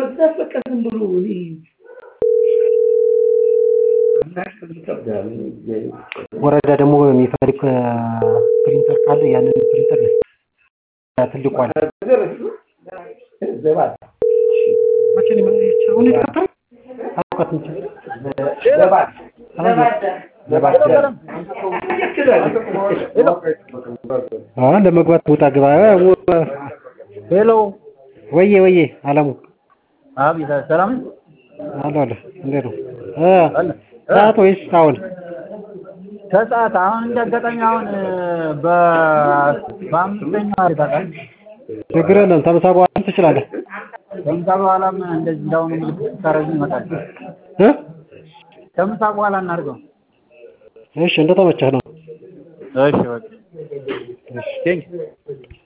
ለመግዛት በቃ ዝም ብሎ እኔ ወረዳ ደግሞ የሚፈልግ ፕሪንተር ካለ ያንን ፕሪንተር ትልቁ አለ መቼ ነው የሚመጣው? አሁን የተከፈተው? አውቃትም እንጂ። አ ለመግባት ውጣ ግባ ሄሎ ወዬ ወዬ አለሙ አቤት ሰላም አለ አለ እንዴት ነው እ ሰዓት ወይስ አሁን ከሰዓት አሁን እንደ አጋጣሚ አሁን በ በአምስተኛው ይበቃል ችግር የለም ተምሳ በኋላ ትችላለህ ከምሳ በኋላም እንደዚህ እንዳሁኑ ምልክት ስታደርጉ ይመጣል እ ከምሳ በኋላ እናድርገው እሺ እንደተመቸህ ነው እሺ በቃ ቴንክ